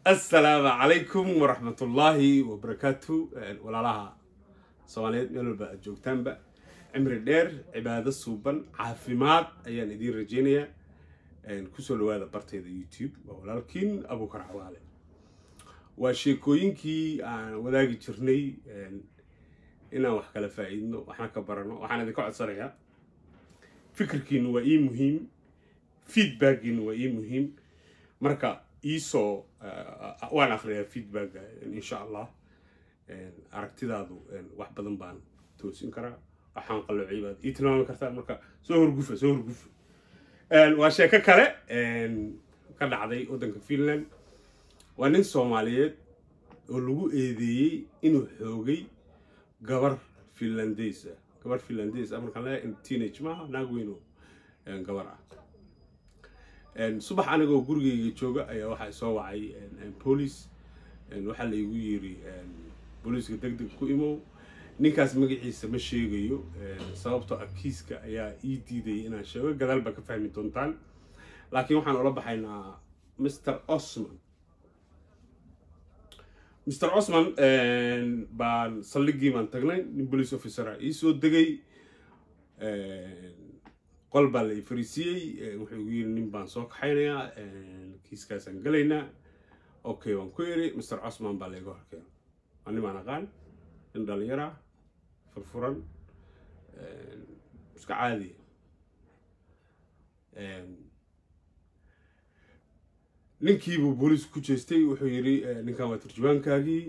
assalaamu calaykum waraxmatullaahi wabarakaatu walaalaha soomaaliyeed meel walba aad joogtaanba cimri dheer cibaado suuban caafimaad ayaan idiin rajaynayaa kusoo dhawaada bartayda youtube waa walaalkiin abuukar cawaale waa sheekooyinkii aan wadaagi jirnay inaan wax kala faa-iidno waxna ka barano waxaan idinka codsanayaa fikirkiinu waa ii muhiim feedbackiinu waa ii muhiim marka iisoo waan akriyaa feedbacka insha allah aragtidaadu wax badan baan toosin karaa waxaan qalloocay baad ii tilmaami kartaa marka soo horgufa soo horgufa waa sheeko kale ka dhacday waddanka finland waa nin soomaaliyeed oo lagu eedeeyey inuu xoogay gabar finlandays ah gabar finlandays ah markaan leeyahay teenage maaha naag weyn oo gabar ah subax anigoo gurigeyga jooga ayaa waxaa soo wacay boolice waxaa la igu yiri booliiska deg deg ku imow ninkaas magaciisa ma sheegayo sababtoo ah kiiska ayaa ii diidayay inaan sheego gadaal baa ka fahmi doontaan laakiin waxaan ula baxaynaa mr osman mr osman baan saldhigii baan tagnay nin police officera ii soo degay qol baa la ifariisiyey wuxuu igu yiri nin baan soo kaxaynayaa kiiskaasaan gelaynaa okay waan ku iri mr cosman baa layga horkeena waa nin baan aqaan nin dhalinyara furfuran iska caadiya ninkiibuu booliis ku jeestay wuxuu yiri ninkan waa turjubaankaagii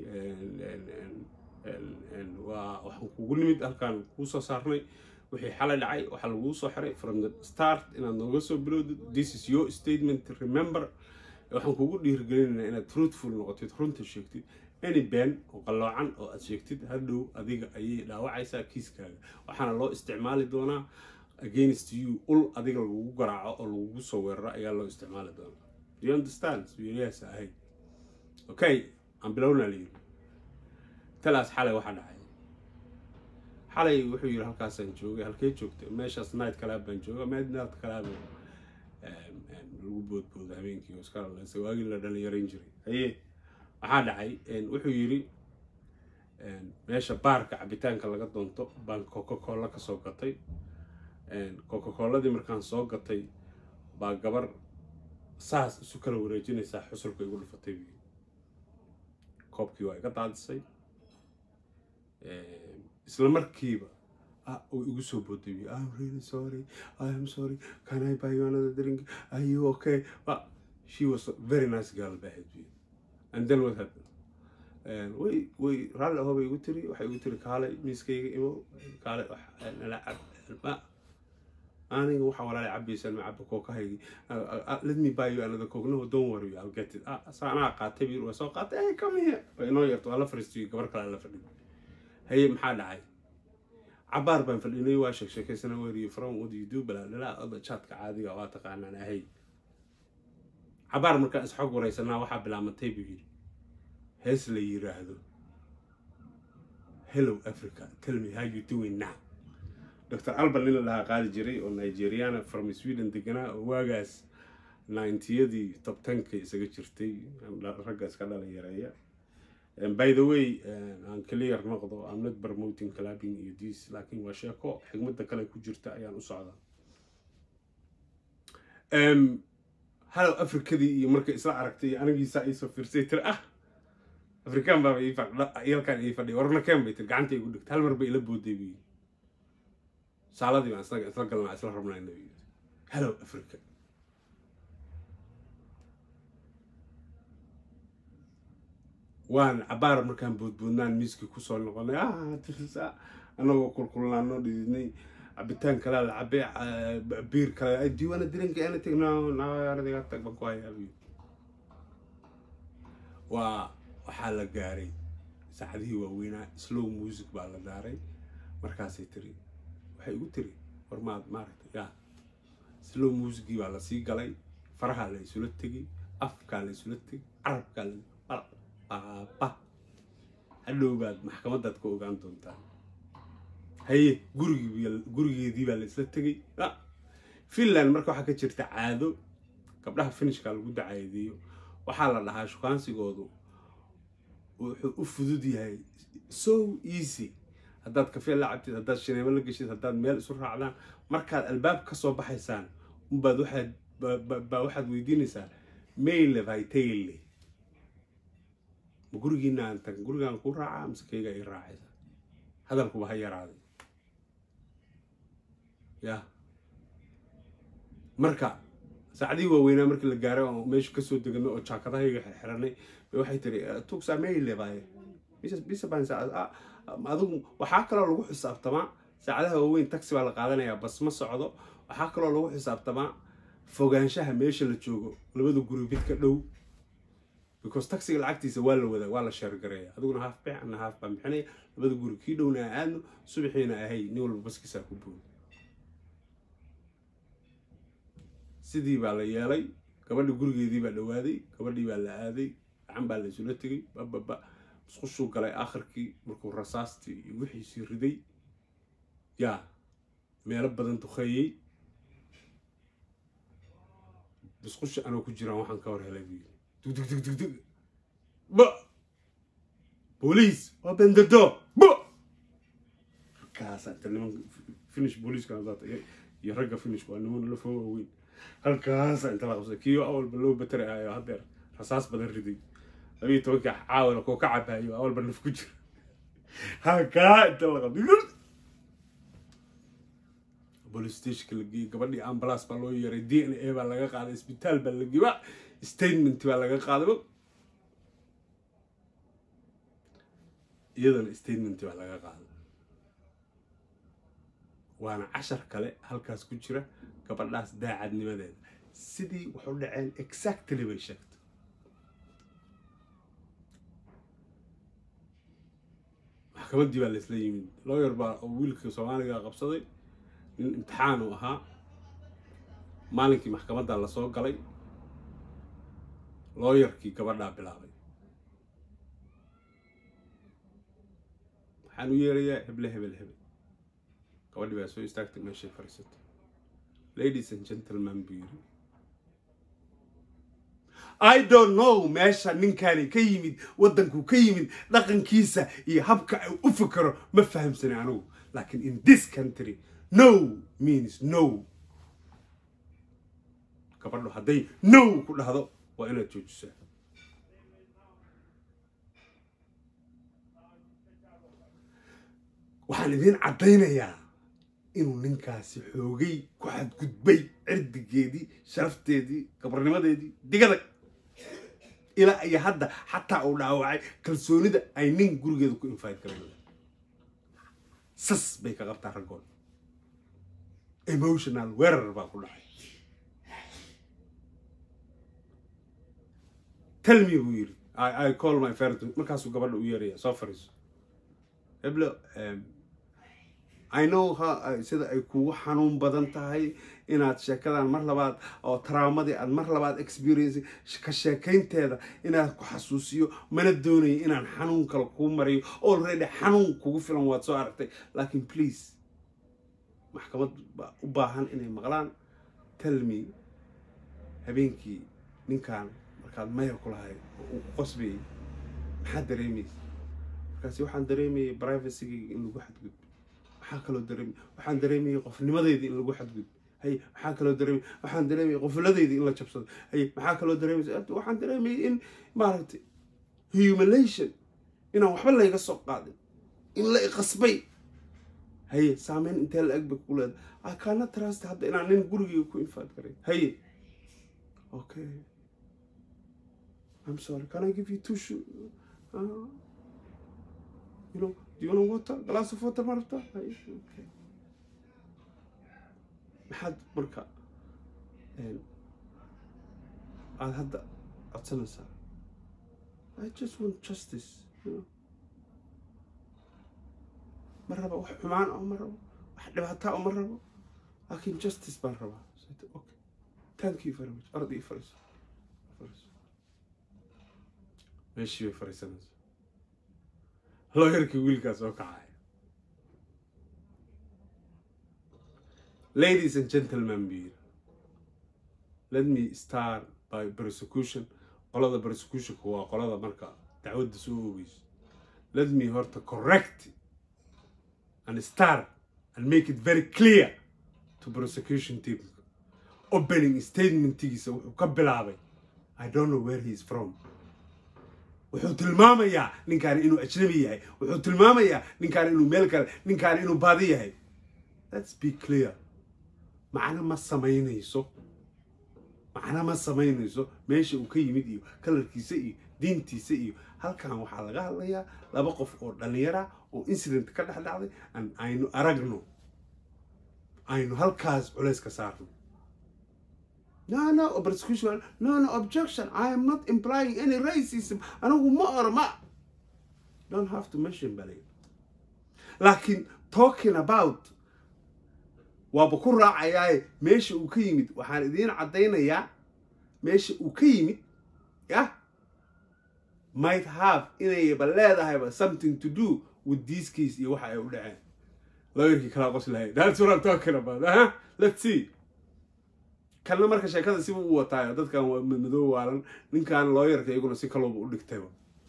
waa waxaan kugu nimid halkaan kuu soo saarnay wixii xalay dhacay waxaa laguu soo xiray from the start inaad nooga soo bilowdid this is your statement remember waxaan kugu dhiirigelinaynaa inaad truthful noqotid runta sheegtid any ben oo qalloocan oo aad sheegtid hadhow adiga ayay dhaawacaysaa kiiskaaga waxaana loo isticmaali doonaa against you ul adiga lagugu garaaco oo lagugu soo weeraro ayaa loo isticmaali doonaa do you understand wiilayaas ahayd okay aan bilownaa layiri talaas xalay waxaa dhacay xalay wuxuu yiri halkaasaan joogay halkee joogta meeshaas night kalaab baan jooga midnight kalaab lagu boodbooda habeenkii oo iska laleysa waagii la dhalinyarayn jiray haye waxaa dhacay wuxuu yiri meesha baarka cabitaanka laga doonto baan coca cola kasoo gatay coca coladii markaan soo gatay baa gabar saas isu kala wareejinaysaa xusulka igu dhufatay koobkii waa iga daadisay isla markiiba uu igu soo booday I'm really sorry I am sorry can I buy you another drink are you okay but she was a very nice girl baahayd bi and then what happened way way raalli ahoobay igu tiri waxay igu tiri kaalay miiskayga imo kaalay nala cab ma aniga waxaa walaalay cabaysaan ma caba kookahaygi let me buy you another coke no don't worry I'll get it saa anaa qaatay bi waa soo qaatay hey come here waa inoo yarto waa la fariistay gabar kale la fadhiyo haye maxaa dhacay cabaar baan fadhinay waa sheegsheekaysana weriyo from what you do balaalala oda jaadka caadiga waa taqaanaan ahay cabaar markaan isxog waraysanaa waxaa bilaabantay buu yidhi hees la yiraahdo hello africa tell me how you doing now dr alban nin la dhahaa qaadi jiray oo nigeriana from sweden deganaa oo waagaas ninetiyadii top tenka isaga jirtay ragga iska dhalinyareeya by the way aan clear noqdo I'm not promoting clubbing iyo this laakiin waa sheeko xigmadda kale ku jirta ayaan u socdaa halow afrikadii iyo markay isla aragtay anigiisaa iisoo fiirsay tiri ah afrikaan baaba iyalkaan ii fadhiya warna keen bay tiri gacanta igu dhigta hal mar bay ila booday bu yidhi saaladii baan isla isla galnaa isla rabnayna bu yidhi halow africa waan cabaar markaan boodboodnaan miiskii kusoo noqonay tirsa anagoo kulkulnaanoo dhididnay cabitaan kalea la cabe biir kale diiwaana dirinka anything no naadiga tag baan ku hayaa waa waxaa la gaaray saacadihii waaweynaa slow music baa la daaray markaasay tiri waxay igu tiri war maad maaragtay ya slow musicgii baa lasii galay farahaa la isula tegay afkaa la isula tegay carabkaa la baaba hadhow baad maxkamadaad ka ogaan doontaa haye gurigii gurigeedii baa la isla tegay finland marka waxaa ka jirta caado gabdhaha finishka lagu dacaadeeyo waxaa la dhahaa shukaansigoodu wuxuu u fudud yahay so easy haddaad kafee la cabtid haddaad shineemo la geshid haddaad meel isu raacdaan markaad albaab ka soo baxaysaan unbaad waxaad baa waxaad weydiinaysaa mayle vitayle ma gurigiina aan tag gurigaan ku raacaa mise kayga ii raacaysa hadalkuba ha yaraaday ya marka saacadihii waaweynaa markii la gaaray oo meesha kasoo deganay oo jaakadahayga xirxiranay bay waxay tiri tugsaa mayle baye adigu waxaa kaloo lagu xisaabtamaa saacadaha waaweyn taxi baa la qaadanayaa bas ma socdo waxaa kaloo lagu xisaabtamaa fogaanshaha meesha la joogo labada guri mid ka dhow because taxiga lacagtiisa waa la wadaa waa la sheergareeya adiguna haaf bix ana haaf baan bixinaya labada guri kii dhowna a aadno subaxiina ahay nin walba baskiisaa ku booda sidii baa la yeelay gabadhi gurigeedii baa dhawaaday gabadhii baa la aaday gacan baa la isula tegay bababa musqushuu galay akhirkii markuu rasaastii iyo wixiisii riday yaa meelo badan duqeeyey musqusha anoo ku jiraan waxaan ka hor helay buu yiri dugdugdugdugdug ba booliis waa bendado ba halkaasa inta niman finish booliiska hadaata iyo ragga finish waa niman la foo waaweyn halkaasa inta la qabsay kiyo awalba loo batari ahayo haddeer rasaas badan riday labiiyo tobankii caawala koo ka cabaayo awalba naf ku jira halkaa inta la qabtay police stationka la geeyey gabadhii ambulance baa loo yeeray d n a baa laga qaaday isbitaal baa la geeyey statement baa laga qaaday iyadana statement baa laga qaaday waana cashar kale halkaas ku jira gabadhaas daacadnimadeeda sidii wax u dhaceen exactly bay sheegtay maxkamaddii baa laisla yimid lawyer baa wiilka soomaaliga qabsaday nin imtixaan uu ahaa maalinkii maxkamadda lasoo galay looyarkii gabadhaa bilaabay waxaan u yeerayaa heble hebel hebel gabadhii baa soo istaagtay meeshay fadhiisatay ladies and gentleman buu yiri i don't know meesha ninkani ka yimid waddankuu ka yimid dhaqankiisa iyo habka u fikero ma fahamsani anigu laakiin in this country no means no gabadhu hadday no ku dhahdo waa inaad joojisaa waxaan idiin caddaynayaa inuu ninkaasi xoogay ku xadgudbay cirdigeedii sharafteedii gabarnimadeedii digadag ilaa iyo hadda xataa uu dhaawacay kalsoonida ay nin gurigeeda ku infayd garan sas bay ka qabtaa raggood emotional weerar baa ku dhacay tell me buu yiri i call my friend markaasuu gabadha u yeeraya soo fariiso heblo i know ha sida ay kugu xanuun badan tahay inaad sheekadan mar labaad oo traumadii aad mar labaad experience ka sheekaynteeda inaad ku xasuusiyo mana doonayo inaan xanuun kale kuu mariyo already xanuun kugu filan waad soo aragtay laakiin please maxkamad baa u baahan inay maqlaan talmi habeenkii ninkan markaad mayar ku lahayd oo uu ku qosbayay maxaad dareemaysa markaasi waxaan dareemayay privacygayga in lagu xadgudbo waxaa kaloo dareemay waxaan dareemayay qofnimadeyda in lagu xadgudbo hay maxaa kaloo dareemay waxaan dareemayay qofuladeyda in la jabsado hay maxaa kaloo dareemaysa waxaan dareemayay in maaragtay humiliation inaan waxba layga soo qaadin in la iqasbay haye saameyn intee la eg bay ku leedahay akaana trust hadda inaan nin gurigeyga ku infaad garay haye okay I'm sorry can I give you two shoe uh, you know do you want water glass of water ma rabtaa haye okay maxaad marka aada hadda codsanaysaa I just want justice you know ma rabo wax xumaan oo ma rabo wax dhibaataa oo ma rabo laakiin justice baan rabaa okay thank you very much orod ii fariiso fariiso meeshii bay fariisanaysa looyarkii wiilkaas oo kacaya ladies and gentlemen buu yiri let me start by prosecution qolada prosecutionka waa qolada marka dacwadda soo oogeyso let me horta correct and start and make it very clear to prosecution team opening statementigiisa wuxuu ka bilaabay i don't know where he is from wuxuu tilmaamayaa ninkaani inuu ajnabi yahay wuxuu tilmaamayaa ninkaani inuu meel kale ninkaani inuu baadi yahay let's be clear macno ma samaynayso macno ma samaynayso meesha uu ka yimid iyo kalarkiisa iyo diintiisa iyo halkan waxaa laga hadlayaa laba qof oo dhallinyara oo incident ka dhex dhacday an aynu aragno aynu halkaas culays ka saarno no no prosecution no no objection i am not implying any racism anigu ma oro ma don't have to mention balay laakiin talking about waaba ku raacayaaye meesha uu ka yimid waxaan idiin caddaynayaa meesha uu ka yimid yah might have inayba leedahayba something to do with this case iyo waxa ay u dhaceen lawyerkii kalaa qos lahay that's what I'm talking about huh? let's see kanna marka sheekada siba u wataayo dadkan waa madoo waalan ninkan lawyerka iyaguna si kalooba u dhigtayba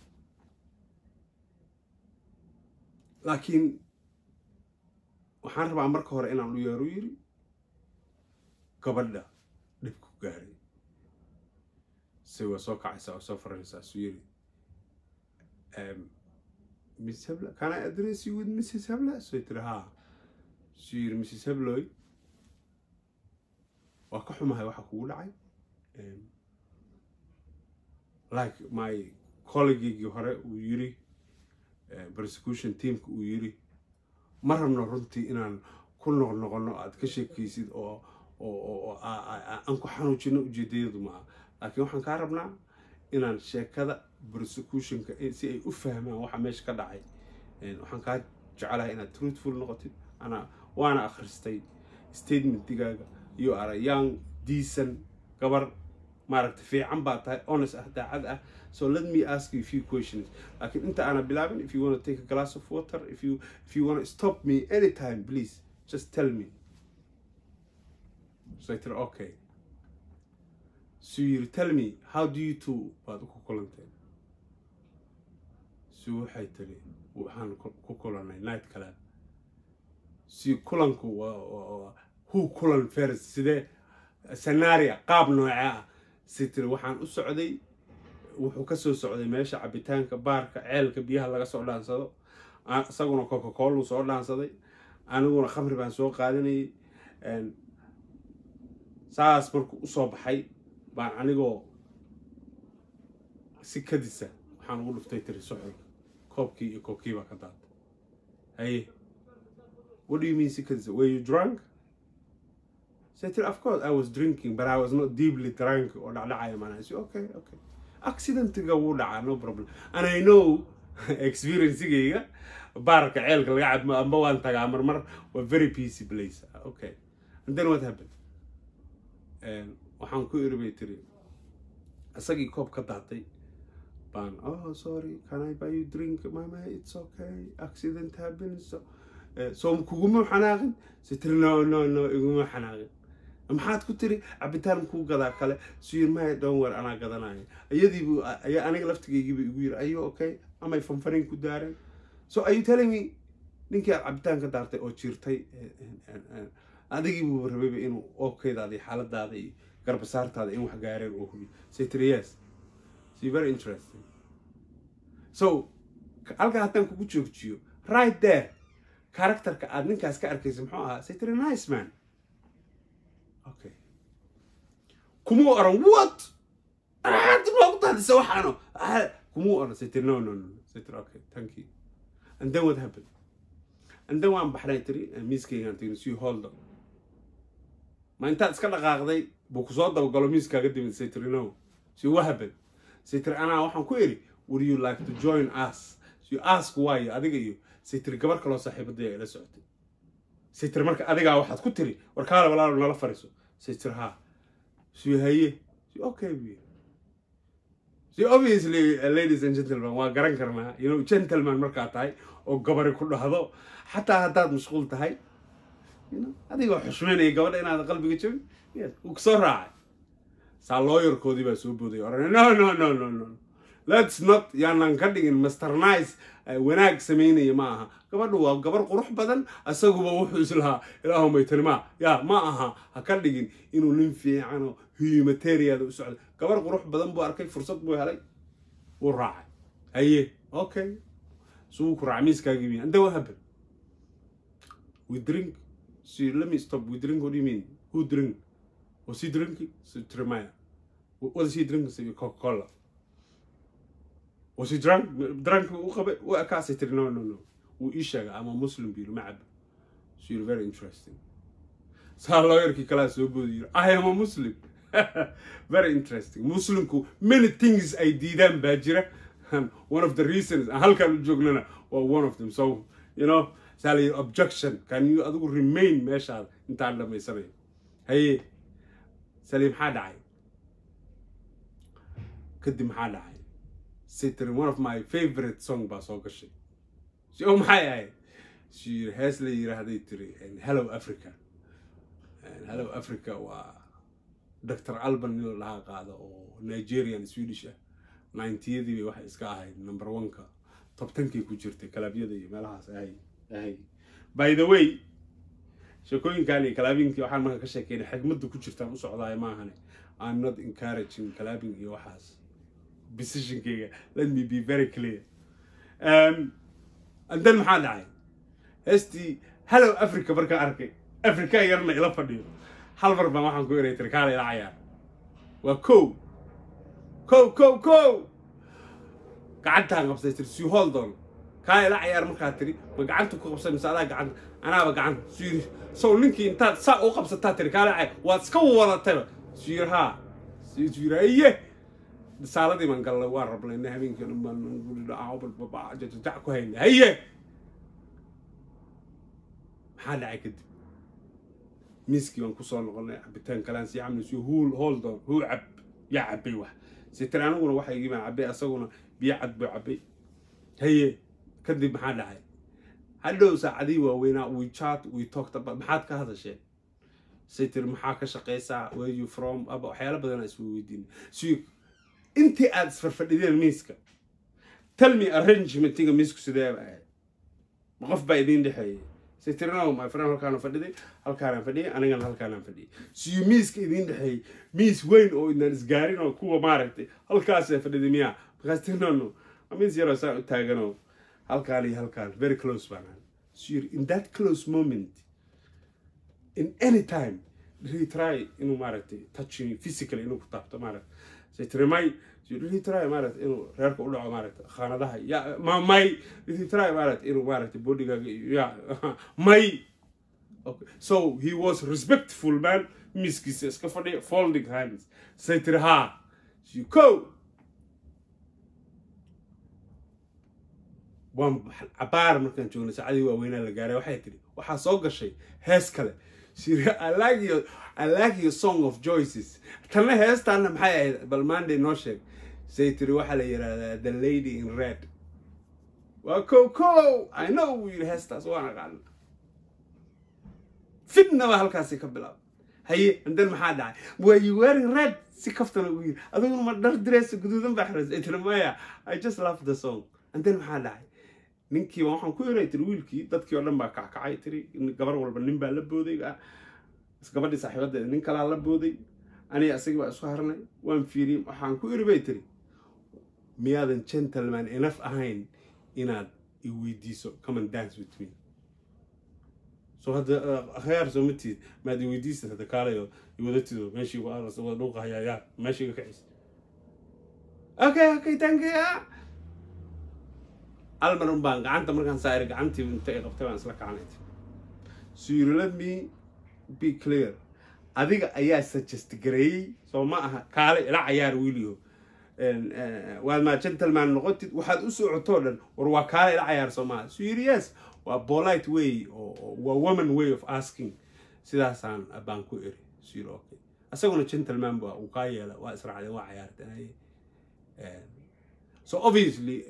laakiin waxaan rabaa marka hore inaan u yeero yiri gabadha dhibku gaaray se waa soo kacaysaa oo soo faranaysaa su yiri miss hebla can i address you with mrs hebla so tiri ha su yiri mrs hebloy waa ka xumahay waxa kugu dhacay like my colleagueigii hore uu yiri prosecution teamka uu yiri ma rabno runtii inaan ku noqnoqono aad ka sheekaysid oo oo aan ku xanuujino ujeedayadu maaha laakiin waxaan kaa rabnaa inaan sheekada prosecutionka si ay u fahmaan waxa meesha ka dhacay waxaan kaa jecelahay inaad truthful noqotid ana waana akhristay statementigaaga you are a young decent gabar maaragta fiican baa tahay honest ah daacad ah so let me ask you a few questions laakiin inta aana bilaabin if you want to take a glass of water if you if you want to stop me anytime please just tell me so I tiri okay so you tell me how do you two baad ku kulanteen si waxay tiri waxaan ku kulanay night kale si kulanku waa who kulan first sidee scenario qaab nooce ah si tiri waxaan u socday wuxuu kasoo socday meesha cabitaanka baarka ceelka biyaha laga soo dhaansado isaguna coca cola soo dhaansaday aniguna khamri baan soo qaadanayay saas markuu usoo baxay baan anigoo si kadisa waxaan ugu dhuftay tiri suxulka koobkii iyo koobkii baa ka daatay haye what do you mean si kadisa were you drunk So I said, of course, I was drinking, but I was not deeply drunk or dhacdhacaya man. I said, okay, okay. Accidentiga wuu dhacaa, no problem. And I know experiencigayga baarka ceelka laga cadmo amba waan tagaa marmar waa very peacy place. Okay. And then what happened? waxaan ku iri bay tiri isagii koob ka daatay baan oh sorry can I buy you drink mama it's okay accident happens so so kuguma xanaaqin si tiri no no no iguma xanaaqin maxaad ku tiri cabitaan kuu gadaa kale suyirmaya dhonwer anaa gadanaya iyadiibu ayaa aniga laftigaygiiba igu yiri ayo okay amay fanfarin ku daareen so are you telling me ninkii aad cabitaan ka daartay oo jirtay adigiibu rabayba inuu ookaydaada iyo xaaladaada iyo garbasaartaada in wax gaareen oo hubi say tiri yes so very interesting so halkaa haddaan kugu joogjiyo right there characterka aad ninkaas ka arkaysa muxuu ahaa say tiri nice man okay kumuu oran what aad loogu daadisa waxaano kumuu oran say tiri no no no say tiri okay thank you and then what happened and then waan baxnay tiri miiskaygaan tiri si hold on ma intaad iska dhaqaaqday buu kusoo dabagalo miiskaaga dimid say tiri no si what happened say tiri anaa waxaan ku iri would you like to join us so you ask why adiga iyo say tiri gabar kaloo saaxiibadaya ila socotay say tiri marka adigaa waxaad ku tiri war kaale walaalo nala fariiso say tiri ha si haye si okay buy si obviously ladies and gentlemen waa garan karnaa you know gentleman markaa tahay oo gabari ku dhahdo xataa haddaad mashquul tahay you know adigoo xushmeynaya gabadha inaad qalbiga jabin yes wuu kusoo raacay saa looyarkoodii baa soo boodaya oran no no no no no let's not yaanan ka dhigin master nice wanaag samaynaya ma aha gabadhu waa gabar qurux badan isaguba wuxuu islahaa ilaahumay tanimaa yaa ma aha ha ka dhigin inuu nin fiicano humanitariada u socdo gabar qurux badan buu arkay fursad buu helay wuu raacay haye okay suu ku raaca miiskaagii mi and then what happened we drink so let me stop we drink what do you mean who drink was he drinking so Jeremiah what is he drinking so Coca-Cola was he drunk drunk u qabay u akaasay tiri no no no wuu ii sheegay ama muslim biiru ma cabo so you're very interesting saa lawyerkii kalaa soo boodi yiri i am a muslim very interesting muslimku many things ay diidaan baa jira one of the reasons halkaan u joognana waa one of them so you know saa la yiri objection can you adigu remain meeshaada intaan dhamaysanayo haye saliim maxaa dhacay kadib maxaa dhacay sitrin one of my favorite song baa soo gashay so maxay ahayd si hees la yiraahday tiri hello africa hello africa waa dr alban nin lahaa qaado oo nigerian swedish ah ninetiyadii bay waxay iska ahayd number one-ka top tenkii ku jirtay kalaabyada iyo meelahaas ahay ahay by the way sheekooyinkan iyo kalaabinkii waxaan marka ka sheekeynay xigmadda ku jirtaan u socdaay maahane i'm not encouraging kalaabing iyo waxaas decisionkeyga let me be very clear um, and then maxaa dhacay heestii hello africa markaan arkay africa yarna ila fadhiyo hal mar baan waxaan ku eray tiri kaala ila cayaar waa kow kow kow kow gacantaan qabsay tiri si holdon kaala ila cayaar markaa tiri ma gacanta ku qabsay mise adaa gacanta anaaba gacanta suyiri sow ninkii intaad saa u qabsataa tiri kaala cayaar waad iska wadatayba suyiri haa suyiri aye saaladii baan gallay waan rablayna habeenkii dhan baan guri dhaca jajajac ku haynay haye maxaa dhacay kadib miiskii baan kusoo noqonay cabitaan kalaan sii camni si huul holdon huu cab yaa cabay wax sitir aniguna waxa igii baan cabay asaguna biyo cad buu cabay haye kadib maxaa dhacay hadhow saacadii waaweynaa we chat we talked about maxaad ka hadasheen sitir maxaa ka shaqaysaa where you from aba waxyaalo badan isku weydiin si intii aad isfarfadhideen miiska tell me arrangementiga miisku sidee ba ahayd ma qof baa idiin dhexeeyay sitirno my friend halkaan fadhiday halkaanaan fadhiyay anigana halkaanaan fadhiyay siyo miiska idiin dhexeeyay miis weyn oo idaan isgaarin oo kuwa maaragtay halkaasee fadhiday miyaa markaas tirnono miis yaroo saa u taaganoo halkaan iyo halkaan very close baan ahay so in that close moment in any time he try inuu maaragtay touching physically inuu ku taabto maaragtay sitrimay try maaragtay inuu reerka u dhaco maaragtay khaanadaha ya ma may try maaragtay inuu maaragtay bodigaaga ya may okay so he was respectful man miskiisa iska fadhiya folding hands saytiri ha ko waan cabaar markaan joognay saacadii waaweynaa la gaaray waxay tiri waxaa soo gashay hees kale siri I like your I like your song of choices tanna heestaana maxay ahayd bal monday noo sheeg say tiri waxaa la yidhahdaa the lady in red waa ko ko I know wuu yidhi heestaas waan aqaana fitnaba halkaasi ka bilaab haye and then maxaa dhacay were you wearing red si kaftana ugu yidhi adiguna ma dhar direesa guduudan baa xiras ay tiri maya I just love the song and then maxaa dhacay ninkiiba waxaan ku eray tiri wiilkii dadkii oo dhan baa kackacay tiri gabar walba nin baa la booday gabadhii saaxiibadeeda nin kalaa la booday aniga isagii baa isku harnay waan fiiriyey waxaan ku iri bay tiri miyaadan gentleman enough ahayn inaad i weydiiso come and dance with me so hadda akhyaar soo matid maad i weydiisad hadda kaalayo iwadatido meeshii wada dhuuqa hayaaya meeshii ga kacis okay okay thank you almar un baan gacanta markaan saari gacantii inta ay qabtay baan isla kacanay so you let me be clear adiga ayaa suggest gareeyey soo ma aha kaale ila cayaar wiiliyo waad maa gentleman noqotid waxaad u socotoo dhan war waa kaale ila cayaar soo maaha so yiri yes waa polite way oo waa woman way of asking sidaasaan baan ku eri so yiri okay asaguna gentleman ba uu kaa yeela waa israacdeen waa cayaarteen so obviously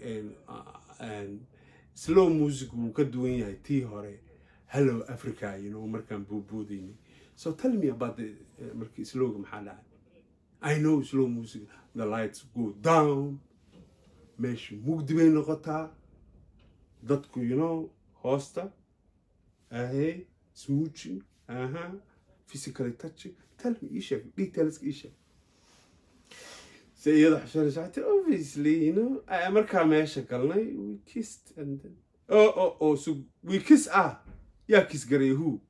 slow music wuu ka duwan yahay tii hore hello africa you know markaan boodboodayni so tell me about the markii slowga maxaa dhacay i know slow music the lights go down meesha mugdi bay noqotaa dadku you know hoosta ahey smooching aha physically touching tell me ii sheeg detailska ii sheeg se iyada xushanaysa waxay tiri obviously you know ah, markaa meesha galnay we kissed and then oh oh oh so we kiss ah yaa kiss garay who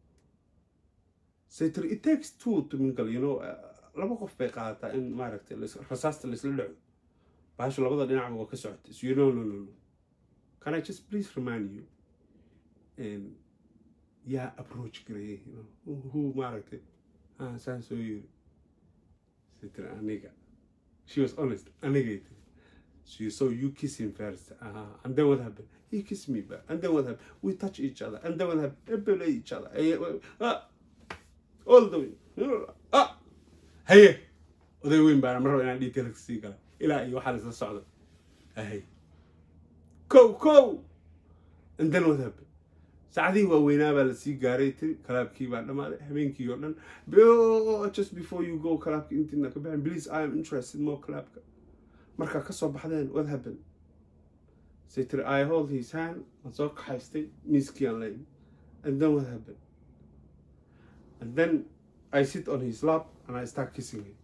say tiri it takes two to mingle you know ah, laba qof bay qaadataa in maaragtay lais- rasaasta laisla dhaco baashu labada dhinacba waa ka socota so you know no no no can i just please remind you and yaa approach garayay you know who- who maaragtay ah saan soo yiri say tiri aniga she was honest anigay tiri she so you kiss him first uh, and then what happened he kissed me back and then what happened we touch each other and then what happened we play each other Eh, eh, ah, all the way ah haye oday weyn baan mar raba inaan detailka sii gala ilaa iyo waxaa laisla socda ahay kow kow and then what happened saacadihii waaweynaa baa lasii gaaray tiri kalaabkii baa dhammaaday habeenkii oo dhan Be- just before you go kalaabka intiina ka baxeen please i am interested more kalaabka markaa kasoo baxdeen what happened say tiri i hold his hand waan soo kaxaystay miiskii aan leeyahay and then what happened and then i sit on his lap and i start kissing him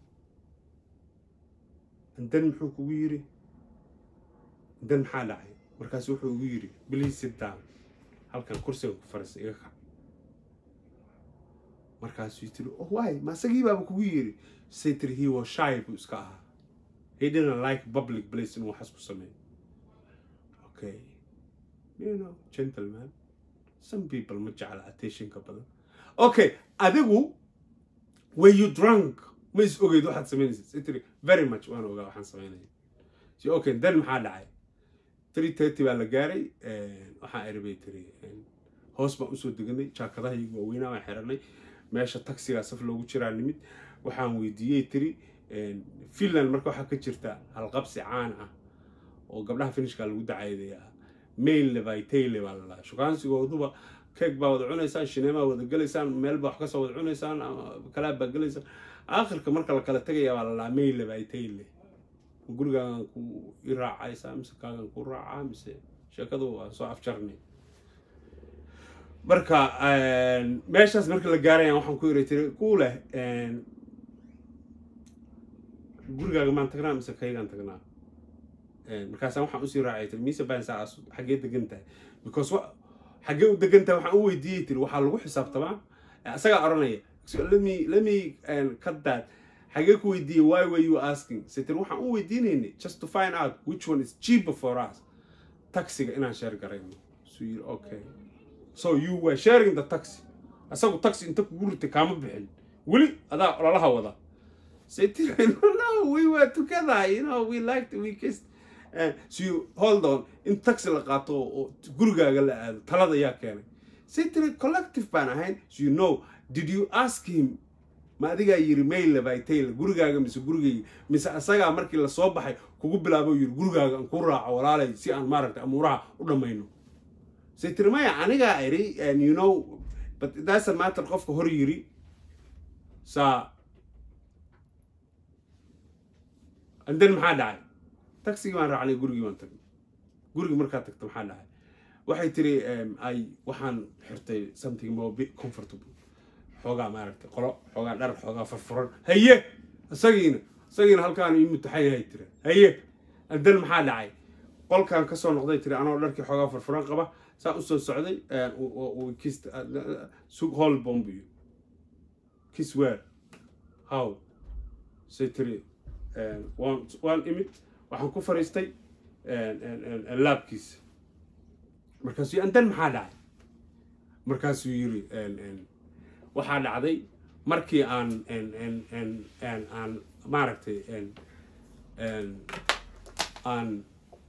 and then muxuu kugu yiri and then maxaa dhacay markaas wuxuu ugu yiri please sit down halkan kursiga ku fariisa iga kac markaasuu tiri oh why ma isagii baaba kugu yiri say tiri he was shy buu iska ahaa he didn't like public place inuu waxaas ku sameeyo okay you know gentleman some people ma jecla attentionka badan okay adigu were you drunk ma is ogeyd waxaad samaynaysa say tiri very much waan ogaa waxaan samaynaya so okay then maxaa dhacay three thirty baa la gaaray waxaan erbay tiri hoos baan usoo deganay jaakadaha iyagu waaweynaa baan xiranay meesha taxigaa saf loogu jiraa nimid waxaan weydiiyey tiri finland marka waxaa ka jirta halqabsi caan ah oo gabdhaha finishka lagu dacaydaya maille by tayle baa la dhahaa shukaansigooduba keeg baa wada cunaysaan shineemaa wada gelaysaan meel baa wax kasoo wada cunaysaan ama kalaab baa gelaysaan aakhirka marka la kala tegaya baa la dhahaa maille by tayle gurigaagan ku i raacaysaa mise kaagan ku raacaa mise sheekadu waan soo afjarnay marka meeshaas marka la gaarayaan waxaan ku iri tiri ku leh gurigaaga maan tagnaa mise kaygaan tagnaa markaasaan waxaan usii raacay tiri mise baan saa xaggee degan tahay because xaggee u degan tahay waxaan u weydiiyey tiri waxaa lagu xisaabtamaa isagaa oranaya let me let me cut that xagee ku weydiiyey why were you asking sitir waxaan u weydiinaynay just to find out which one is cheaper for us taxiga inaan share garayno so yiri okay so you were sharing the taxi asagu taxi inta kugu ritay kaama bixin weli adaa ololaha wada sitir no we were together you know we liked we kissed uh, so you hold on in taxi la qaato oo gurigaaga la aado talada yaa keenay sitir collective baan ahayn so you know did you ask him ma adigaa yiri maille by tayle gurigaaga mise gurigayga mise asagaa markii lasoo baxay kugu bilaabo yiri gurigaaga aan ku raaco walaalay si aan maaragtay amuuraha u dhammayno say tiri maya anigaa iri and you know but that's a matter qofka hor yiri saa and then maxaa dhacay taxigii baan raacnay gurigii baan tagnay gurigii markaa tagta maxaa dhacay waxay tiri ay waxaan xirtay something more bit comfortable xoogaa maaragtay qolo xoogaa dhar xoogaa furfuran haye isagiina isagiina halkaan ii mutaxan yahay tira haye adan maxaa dhacay qolkan kasoo noqday tiri anoo dharkii xoogaa furfuran qaba saa usoo socday kis sug hall bombiyo kis weer how say tiri waan waan imid waxaan ku fariistay laabkiisa markaasuu andan maxaa dhacay markaasuu yiri waxaa dhacday markii aan aan maaragtay aan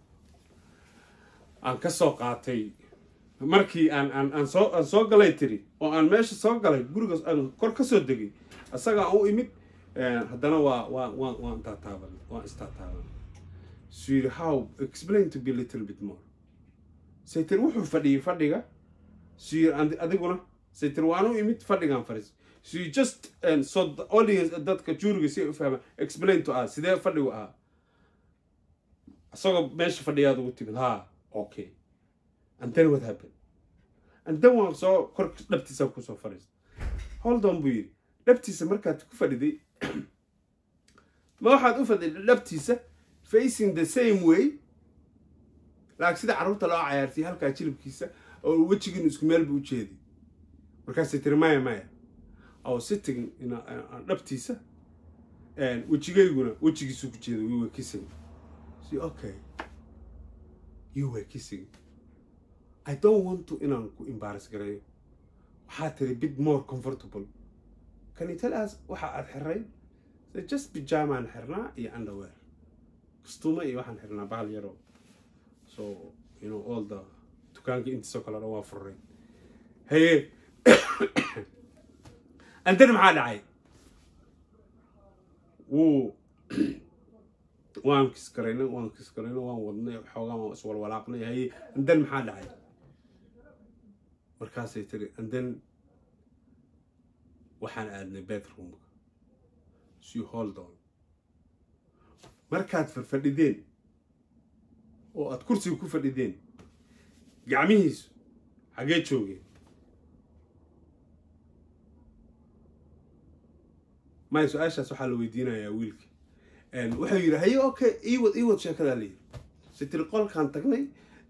aan ka soo qaatay markii aan aan aan soo aan soo galay tiri oo aan meesha soo galay gurigaas aan kor ka soo degay asaga aan u imid haddana waa waa waa waan taataaban waan istaataaban so yiri how explain to be little bit more say tiri wuxuu fadhiyay fadhiga so yiri adiguna saytir waan u imid fadhigaan fariis so you just and so the audience dadka juuriga si ay u fahmaan explain to us sidee fadhigu ahaa isagoo meesha fadhiyaad ugu timid ha okay and then what happened and then waan soo kor dhabtiisa kusoo fadhiista hold on buu yidhi dhabtiisa markaad ku fadhiday ma waxaad u fadhiday dhabtiisa facing the same way laakiin sida carruurta loo cayaartay halkaa jilibkiisa oo wejigiinu isku meel buu u jeeday markaasay tiri maya maya oo sitting in dhabtiisa wejigayguna wejigiisu ku jeeda we were kissing see okay you were kissing i don't want to inaan ku embarrass gareeyo waxaa tiri bit more comfortable can you tell us waxa aad xiray so just pijamaan xirnaa iyo underwear kastuuma iyo waxaan xirnaa bahal yaro so you know all the dukaanka intiisoo kale dhan waa furray haye andana maxaa dhacay wuu waan kiskarayna waan kiskarayna waan wadnay xoogaan waan iswalwalaaqnay haye andan maxaa dhacay markaasay tiri andan waxaan aadnay bedroomka si hold on markaad fadhideen oo aad kursiga ku fadhideen gacmihiisu xagee joogeen maya su-aashaas waxaa la weydiinayaa wiilka wuxuu yidhi haye okay iwad iwad sheekadaa la yidhi si tiri qolkaan tagnay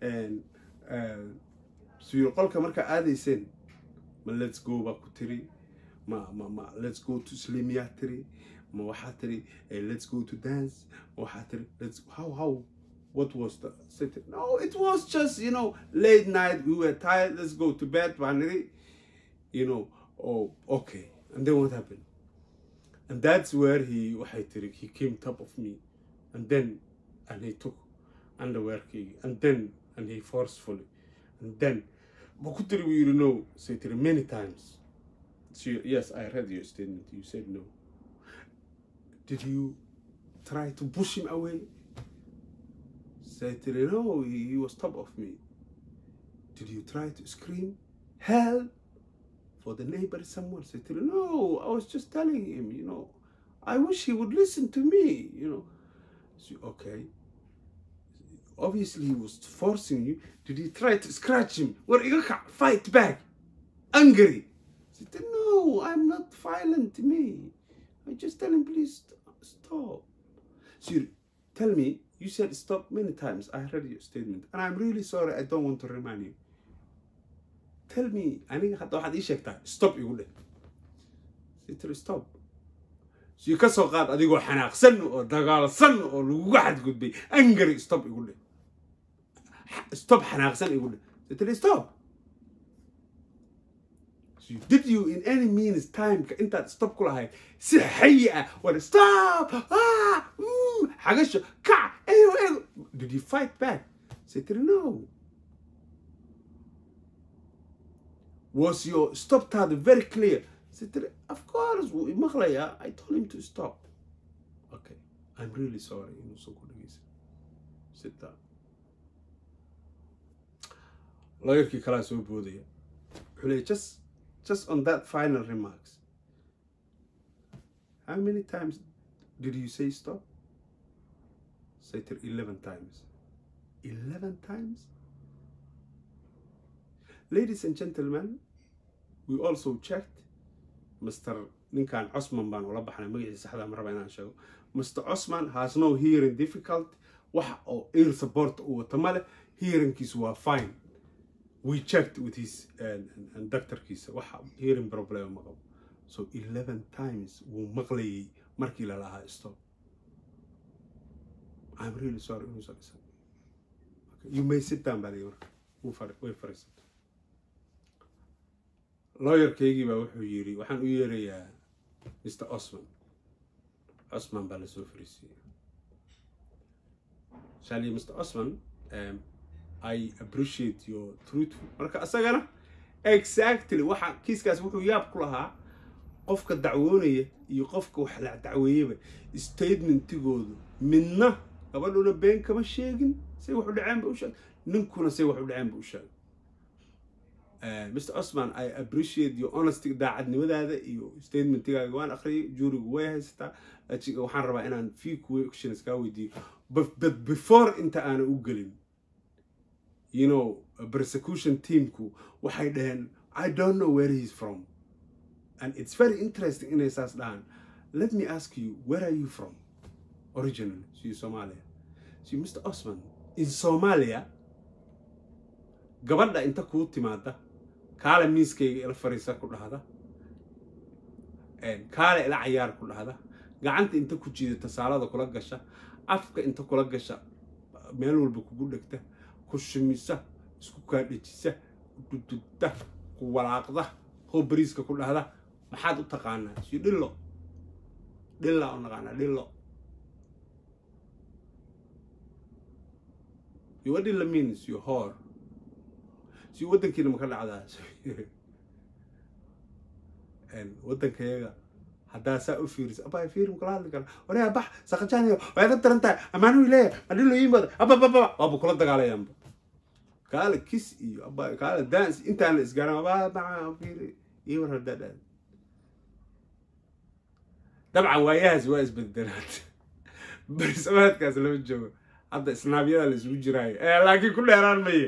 su yidhi qolka markaa aadayseen ma let's go baa ku tiri ma ma ma let's go to slimiyaa tiri ma waxaa tiri let's go to dance ma waxaa tiri let's how how what was the city no it was just you know late night we were tired let's go to bed baa niri you know oh okay and then what happened and that's where he waxay tiri he came top of me and then and he took underwearkayga and then and he forcefully and then ma ku tiri buu yidhi no say tiri many times so yes i read your statement you said no did you try to push him away say tiri no he, he was top of me did you try to scream help for the neighbor someone said to him, no i was just telling him you know i wish he would listen to me you know so, okay obviously he was forcing you did you try to scratch him what you fight back angry I said, no i'm not violent to me i just tell him please stop so you, tell me you said stop many times i heard your statement and i'm really sorry i don't want to remind you tell me aniga hadda waxaad ii sheegtaa stop igu dheh sitri stop si ka soo qaad adigoo xanaaqsan oo dagaalsan oo laguga xadgudbay angry stop igu dheh stop xanaaqsan igu dheh sitri stop so did you in any means timeka intaad stop ku lahayd si xayi ah war stop ah xagasho kac eyo eyo did you fight back sitri no was your stop taada very clear sitri of course wuu imaqlayaa i told him to stop okay i'm really sorry inuusan ku dhegeysan sit down lawyerkii kalaa soo boodaya wuxuu leeyay just just on that final remarks how many times did you say stop sitri eleven times eleven times ladies and gentlemen we also checked mr ninkan cosman baan ula baxnay magaciisa saxda ma raba inaan sheego mr cosman has no hearing difficult wax oo ear support uu wato male hearingkiisu waa fine we checked with his doctorkiisa waxa hearing problem ma qabo so eleven times wuu maqlayay markii la lahaa stop i'm really sorry inuusan dhisan you may sit down baa layi marka way fariisatay lawyerkaygii baa wuxuu yidhi waxaan u yeerayaa mr osman osman baa lasoo fariisiiyey shali mr osman um, i appreciate your truthful marka isagana exactly waxa kiiskaas wuxuu yaab ku lahaa qofka dacwoonaya iyo qofka wax la dacweeyaba statementigoodu midna gabadhuna been kama sheegin say wax u dhaceen ba u sheeg ninkuna say wax u dhaceen ba u sheegay mr osman i appreciate your honesty daacadnimadaada iyo statementigaaga waan akhriyay juurigu way haysataa waxaan rabaa inaan few questions kaa weydiiyo but before inta aana u gelin you know persecution teamku waxay dhaheen i don't know where he's from and it's very interesting inay saas dhahaan let me ask you where are you from originally so somalia so mr osman in somalia gabadha inta kuu timaada kaale miiskayga ila fariisa ku dhahda kaale ila cayaar ku dhahda gacanta inta ku jiidata saalada kula gasha afka inta kula gasha meel walba kugu dhegta ku shumisa isku kaadhejisa dudugta ku walaaqda hoo bariiska ku dhahda maxaad u taqaanaa si dhillo dhilla u naqaanaa dhillo yo what dhilla means you whore si waddankiina maka dhacdaa waddankayaga haddaa saa u fiiriso abaa fiirim kala hadli kara waryaa bax saqajaaniyo waa iga daran tahay amaanuhu leeyahay adhilo yimaada abababa waaba kula dagaalayaanba kaale kis iyo aba kaale dance intaana isgaaran abaa baca fiiri iyo war haddaa dhaa dabcan waayahaas waa isbedelaad barisamaadkaas lama joogo hadda isnaabyada la isugu jiraayo laakiin ku dheeraan maye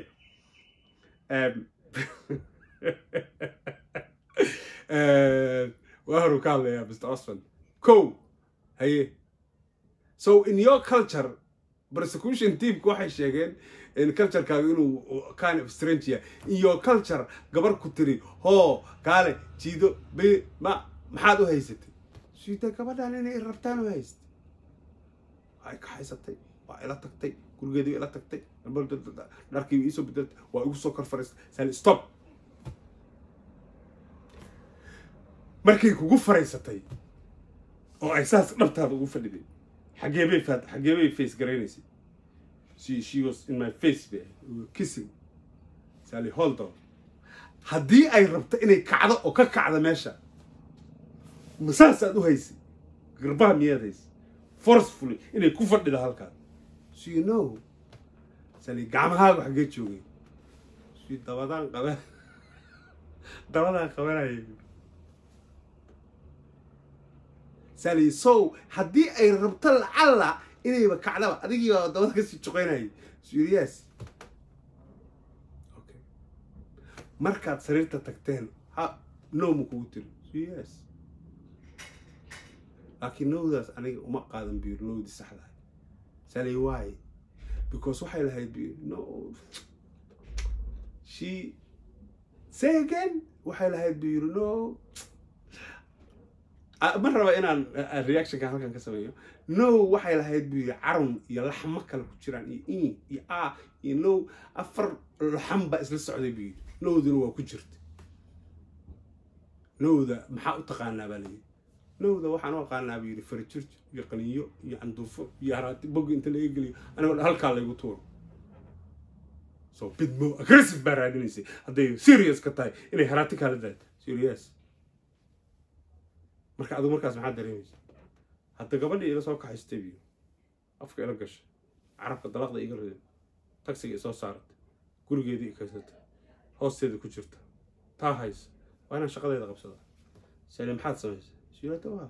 waa horu ka hadlayaa mr osman ko haye so in your culture persecution teamka waxay sheegeen in culturekaaga inuu kind of strange yahay in your culture gabar ku tiri hoo kaale jiido b ma maxaad u haysatay siita gabadhan inay rabtaan u haystay ay ka haysatay waa ila tagtay gurigeedii ila tagtay dharkiiba iisoo bedeltay waa igu soo kor fariistay sali stop markay kugu faraysatay oo ay saas dhabtaada ugu fadhiday xageebay faat xageebay face garaynaysay she she was in my face be we were kissing sally hold on haddii ay rabto inay kacdo oo ka kacda meesha ma saasaad u haysay garbaha miyaad haysay forcefully inay ku fadhida halkaas so you know sali gacmahaagu xaggee joogay si dabadaan qaban dabadaan qabanayay sali so haddii ay rabto lacalla inayba kacdaba adigii baa dabada kasii joqeynayay serious okay markaad sariirta tagteen ha no ma kugu tiri serious laakiin nowdaas aniga uma qaadan biir nowdii saxdahay sali why because waxay lahayd biir no she say again waxay lahayd biir no ma raba inaan reactionka halkan ka sameeyo no waxay lahayd buu yiri carun iyo laxmo kale ku jiraan iyo in iyo a iyo no afar laxam baa isla socday buu yiri nowduna waa ku jirta nowda maxaa u taqaanaa baa layidhi nowda waxaan u aqaanaa buu yiri farijirj iyo qaniyo iyo canduufo iyo haraati bogga inta laga geliyo anigoo halkaa laygu tuuro so bit more aggressive baa raadinaysay hadday serious ka tahay inay haraati kaala daado serious marka adigu markaas maxaad dareemaysa hadda gabadhii ila soo kaxaystay biyo afka ila gashay carabka dalaqda iga riday tagsiga isoo saaratay gurigeedii ikaysatay hoosteeda ku jirta taa haysa waa inaan shaqadeeda qabsadaa sale maxaad samaysay shiilata waa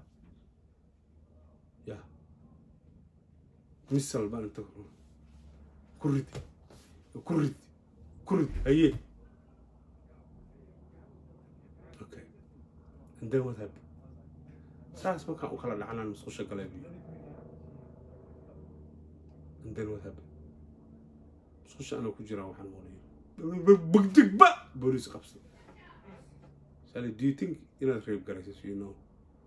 ya misal baan inta ku ridi ku ridi ku ridi haye okay and then what happened saas markaan u kala dhacanaan musqusha galay biyo and then what happened musqusha anoo ku jiraan waxaan moolaya bagdigba booliis qabsay sally do you think inaad reeb garayso you know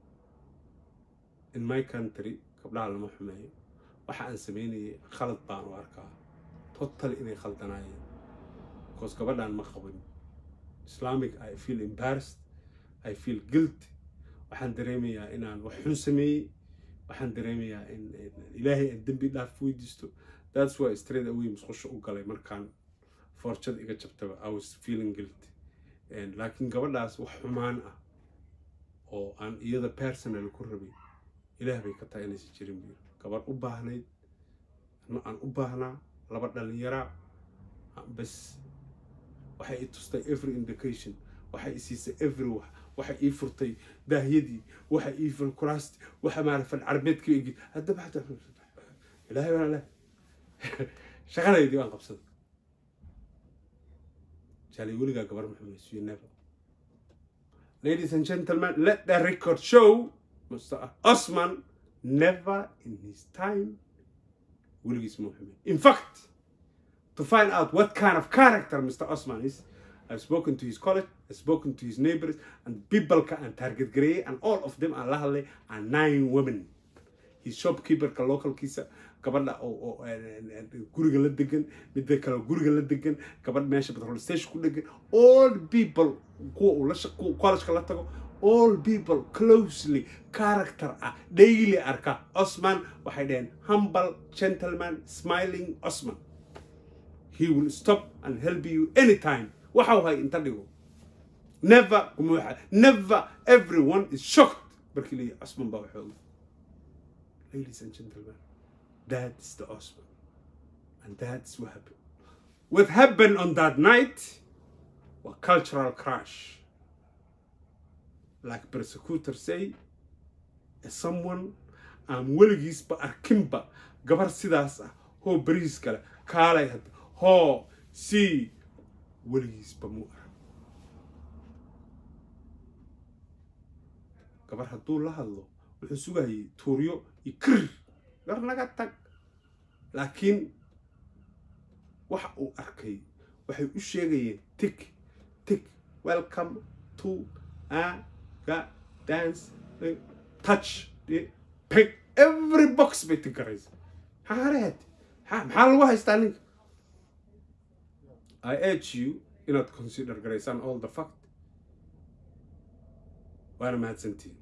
in my country gabdhaha lama xumeeyo waxa aan sameynayay khalad baan u arkaa total inay khaldanaayeen because gabadhaan ma qabin islamic i feel embarrassed i feel guilty waxaan dareemayaa inaan wax xun sameeyey waxaan dareemayaa in ilaahay aan dembi dhaaf weydiisto that's why straight away musqusha u galay markaan forjada iga jabtaba i was feeling guilty laakiin gabadhaas wax xumaan ah oo aan iyada personal ku rabay ilaah bay ka tahay inaysan jirin biyo gabar u baahnayd ano aan u baahnaa laba dhalinyaraa bas waxay i tustay every indication waxay i siisay every wax waxay ii furtay daahyadii waxay ii fur kuraasti waxa maara fal carbeedka igi haddaba hada ilaahay baan leh shaqadaydii waan qabsaday jaalay weligaa gabar maxamed you never ladies and gentlemen let the record show mr osman never in his time weligiis muhammad in fact to find out what kind of character Mr. Osman is. I've spoken to his college, I've spoken to his neighbors, and people and Target Grey, and all of them are lahale are nine women. His shopkeeper ka local kisa gabadha oo guriga la degan midda kale guriga la degan gabadh meesha petrol station ku degan all people kuwa uu la college la tago all people closely character ah daily arka Osman waxay dhaheen humble gentleman smiling Osman he will stop and help you anytime waxa hay inta dhigo never kumuuxa never everyone is shocked markii leeyahay Osman baa wuxuu ladies and gentlemen that's the Osman and that's what happened what happened on that night was cultural crash like persecutors say as someone aan weligiisba arkinba gabar sidaas ah hoo bariis kale kaalay hadda hoo si weligiisba muu arag gabar hadduu la hadlo wuxuu sugayay tuuryo iyo kir gar naga tag laakiin waxa uu arkay waxay u sheegayeen tik tik welcome to aga dance touch pick every box bay tigaraysa xaareed maxaa lagu haystaa ninka I urge you inaad consider garaysaan all the fact waana mahadsantihin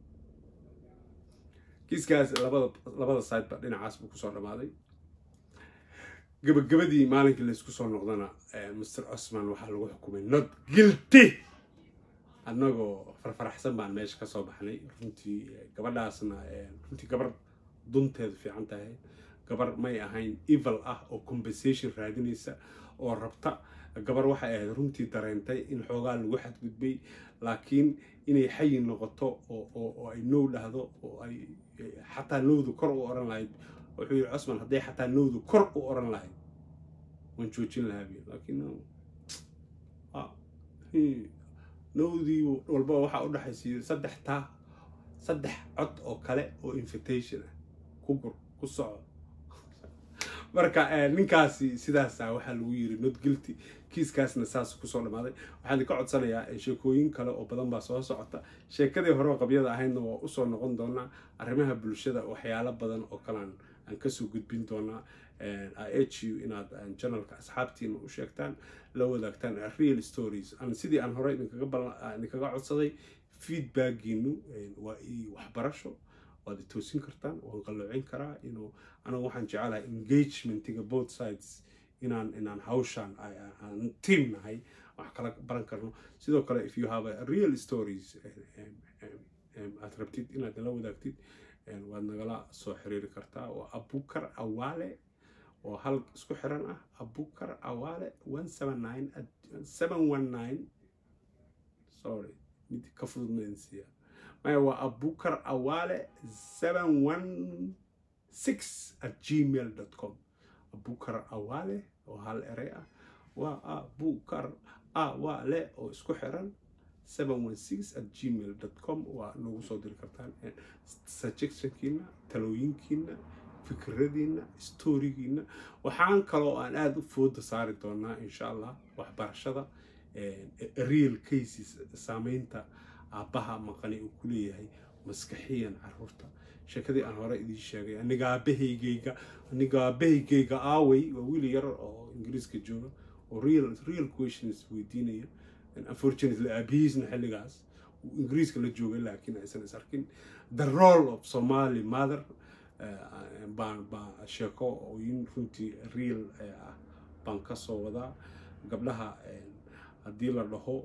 kiiskaas labada labada side ba dhinacaas buu kusoo dhammaaday gabagabadii maalinkii laysku soo noqdana mr osman waxaa lagu xukumay not guilty annagoo farfaraxsan baan meesha ka soo baxnay runtii gabadhaasna runtii gabar dunteedu fiican tahay gabar may ahayn evil ah oo compensation raadinaysa oo rabta gabar waxay ahayd runtii dareentay in xoogaa lagu xadgudbay laakiin inay xayi noqoto oo ay now dhahdo oo ay xataa nowdu kor u oran lahayd wuxuu yidhi cosman hadday xataa nowdu kor u oran lahayd waan joojin lahaa bi laakiin nowdii walba waxaa u dhexaysiiyo saddex taa saddex cod oo kale oo invitation ah ku gur ku soco marka ninkaasi sidaasa waxaa lagu yiri not guilty kiiskaasna saas kusoo dhammaaday waxaan idinka codsanayaa sheekooyin kale oo badan baa soo socota sheekadii hore qabyada ahaydna waa usoo noqon doonaa arrimaha bulshada waxyaalo badan oo kalean aan kasoo gudbin doonaa ihu inaad janalka asxaabtiina u sheegtaan la wadaagtaan real stories sidii aan hore idinkaga codsaday feedbackiinu waa waxbarasho waad toosin kartaan waan qalloocin karaa inuu anigu waxaan jecelahay engagementiga both sides inaan inaan hawshaan aan team nahay wax kala baran karno sidoo kale if you have a real stories aad rabtid inaad nala wadaagtid waad nagala soo xiriiri kartaa waa abukar awaale oo hal isku xiran ah abukar awaale one seven nine seven one nine sorry mid ka fudud maansiya maya waa abukar awaale seven one six at gmail dot com abukar awaale oo hal erey ah waa abukar awaale oo isku xiran seven one six at gmail dot com waa noogu soo diri kartaan suggestionkiina talooyinkiina fikradiina storigiina waxaan kaloo aan aada u fooda saari doonaa insha allah waxbarashada real cases saameynta aabbaha maqani uu ku leeyahay maskaxiyan caruurta sheekadii aan hore idiin sheegay aniga aabahaygayga aniga aabahaygayga aaway waa wiil yar oo ingiriiska jooga oo real real questions weydiinaya unfortunately aabihiisna xilligaas uu ingiriiska la joogay laakiin aysan is arkin the role of somali mother baan baan sheeko ooyin runtii real ah baan ka soo wadaa gabdhaha haddii la dhaho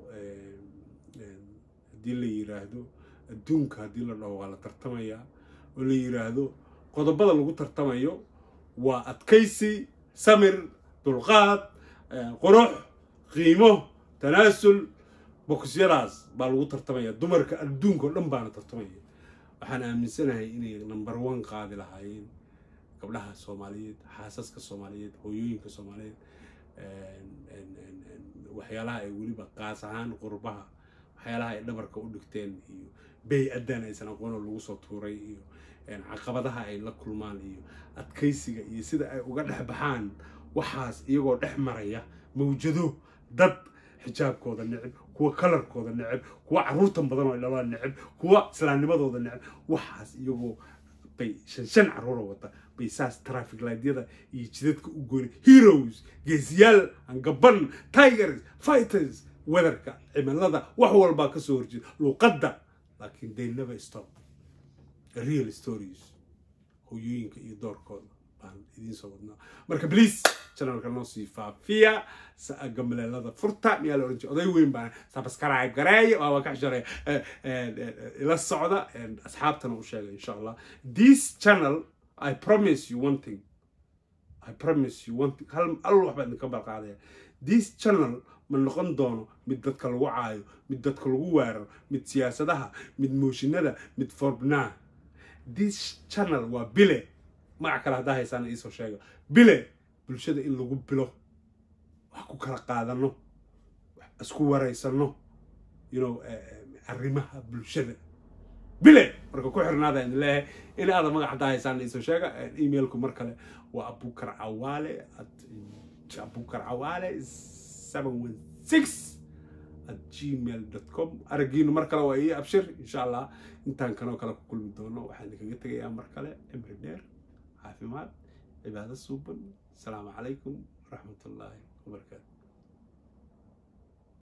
haddii la yiraahdo adduunka haddii la dhaho waa la tartamayaa oo la yiraahdo qodobada lagu tartamayo waa adkaysi samir dulqaad qurux qiimo tanaasul bokisyadaas baa lagu tartamaya dumarka adduunka o dhan baana tartamaya waxaan aaminsanahay inay number one qaadi lahaayeen gabdhaha soomaaliyeed xaasaska soomaaliyeed hooyooyinka soomaaliyeed waxyaalaha ay weliba qaas ahaan qurbaha waxyaalaha ay dhabarka u dhigteen iyo bay-addan aysan aqoonoo lagu soo tuuray iyo caqabadaha ay la kulmaan iyo adkaysiga iyo sida ay uga dhex baxaan waxaas iyagoo dhex maraya mawjado dad xijaabkooda neceb kuwa kalarkooda neceb kuwa caruurtan badan oo dhalaan neceb kuwa islaamnimadooda neceb waxaas iyagoo bay shan shan caruura wata bay saas traffic lightyada iyo jidadka u gooni heroes geesiyaal angaban tigers fighters weatherka cimilada wax walbaa kasoo horjeeda luuqadda laakiin they never stop real stories hooyooyinka iyo doorkooda baan idiin soo wadnaa marka please channelka noo sii faafiya gamaleelada furta miyaa la oran jira oday weyn baan sabskaraayb gareeya waa ka xishareeya ila socda asxaabtana u sheega insha allah this channel i promise you one thing i promise you one thing hal hal wax baan idinka balqaadaya this channel ma noqon doono mid dadka lagu caayo mid dadka lagu weeraro mid siyaasadaha mid mooshinada mid forbnaa this channel waa bile magac kale haddaa haysaan iisoo sheega bile bulshada in lagu bilo wax ku kala qaadano isku waraysano you know arrimaha bulshada bile marka ku xirnaada idin leeyahay in aada magac haddaa haysaan iisoo sheega emailku mar kale waa abukar cawaale abukar cawaale seven one six at gmail com aragiinu mar kale waa ii abshir insha allah intaan kanoo kale ku kulmi doono waxaan idinkaga tegayaa mar kale cimri dheer caafimaad cibaado suuban asalaamu calaykum waraxmat ullaahi wabarakaatu